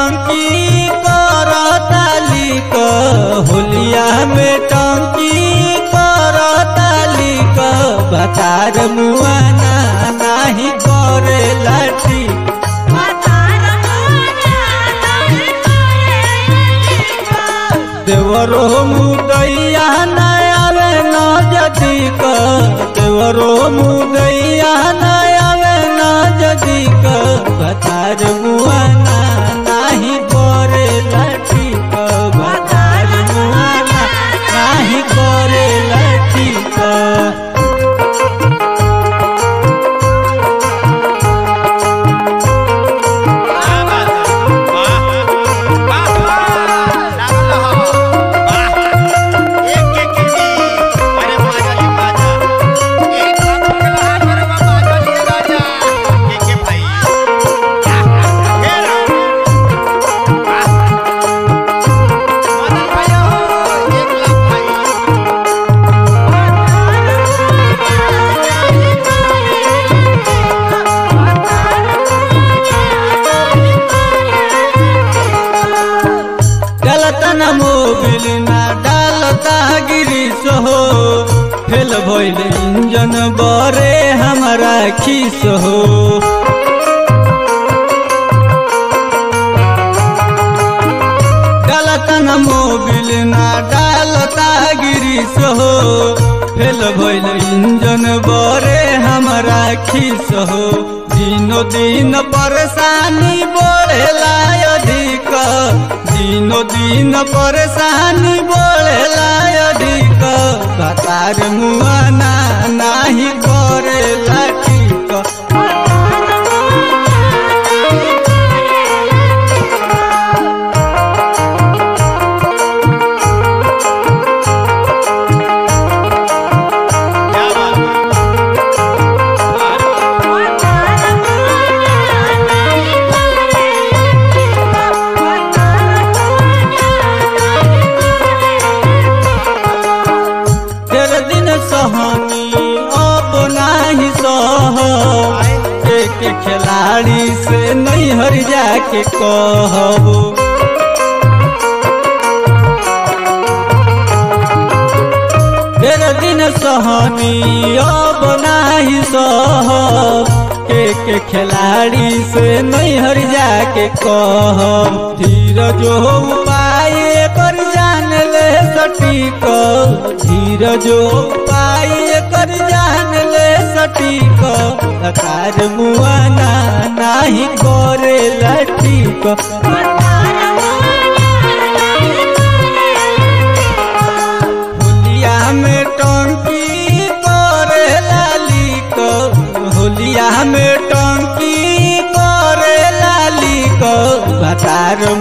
टंकी करताली क होलिया में टंकी करताली क बतार मुआना नाही करे लाठी देवरो मुदैया न आवे न जदी क देवरो मुदैया न आवे न जदी क बतार मुआना नाही करे लाठी क बतार मुआना नाही करे लाठी क गलत न मोबिल ना डालता गिरी हो फेल भइल इंजन बरे हमारा खीस हो गलत न मोबिल ना डालता गिरी हो फेल भइल इंजन बरे हमारा खीस हो दिनो दिन परेशानी बढ़ेला अधिक दिनो दिन परेशानी बढ़ेला अधिक कतार मुआना नाही करेला ठीक तेरे दिन सहनी अब नाही सह एक खिलाड़ी से नहीं हर जाके कहबो तेरे दिन सहनी अब नाही सह एक खिलाड़ी से नहीं हर जाके कह धीरज हो पाए कर जान ले सटीक धीरज हो पाए कर जान ले सटीक कार मुआना नाही करे लटीक होलिया में टंकी करे लाली को होलिया में टंकी करे लाली को बतार